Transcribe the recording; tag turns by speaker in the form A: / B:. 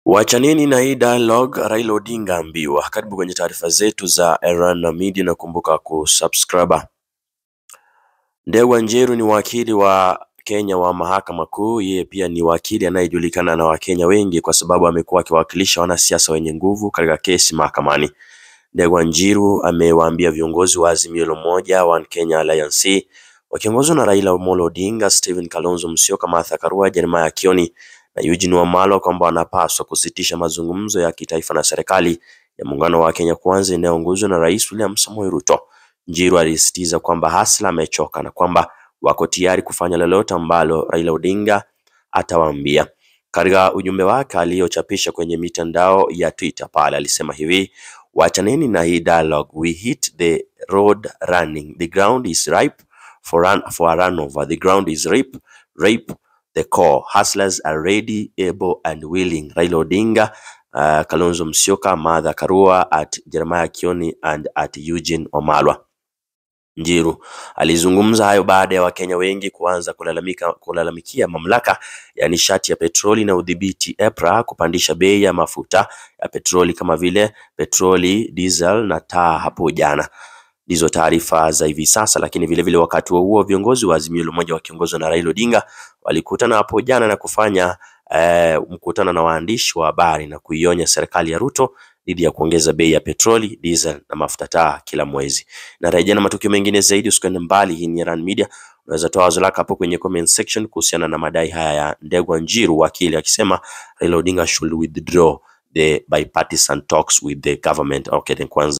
A: Wachaneni na hii dialogue, Raila Odinga ambiwa. Karibu kwenye taarifa zetu za Erana Media na kumbuka kusubscribe. Ndegwa Njeru ni wakili wa Kenya wa mahakama kuu. Yeye pia ni wakili anayejulikana na Wakenya wengi kwa sababu amekuwa akiwakilisha wanasiasa wenye nguvu katika kesi mahakamani. Ndegwa Njiru amewaambia viongozi wa Azimio la Umoja One Kenya Alliance wakiongozwa na Raila Amolo Odinga, Stephen Kalonzo Musyoka, Martha Karua, Jeremiah Kioni na Eugene Wamalwa kwamba wanapaswa kusitisha mazungumzo ya kitaifa na serikali ya muungano wa Kenya Kwanza inayoongozwa na Rais William Samoei Ruto. Njiru alisisitiza kwamba Hasla amechoka na kwamba wako tayari kufanya lolote ambalo Raila Odinga atawaambia. Katika ujumbe wake aliyochapisha kwenye mitandao ya Twitter pale alisema hivi: wachaneni na hii dialogue, we hit the road running, the ground is ripe for, run, for a run over, the ground is ripe, ripe the core, hustlers are ready, able and willing. Raila Odinga, uh, Kalonzo Musyoka, Martha Karua, at Jeremiah Kioni and at Eugene Wamalwa. Njiru alizungumza hayo baada ya Wakenya wengi kuanza kulalamika kulalamikia mamlaka ya nishati ya petroli na udhibiti EPRA kupandisha bei ya mafuta ya petroli kama vile petroli, diesel na taa hapo jana. Ndizo taarifa za hivi sasa, lakini vile vile wakati huo huo viongozi wa Azimio la Umoja wakiongozwa na Raila Odinga walikutana hapo jana na kufanya eh, mkutano na waandishi wa habari na kuionya serikali ya Ruto dhidi ya kuongeza bei ya petroli, diesel na mafuta taa kila mwezi. Na rejea na matukio mengine zaidi, usikwende mbali. Hii ni Erana Media, unaweza toa wazo lako hapo kwenye comment section kuhusiana na madai haya ya Ndegwa Njiru, wakili akisema Raila Odinga should withdraw the bipartisan talks with the government. Okay, then kwanza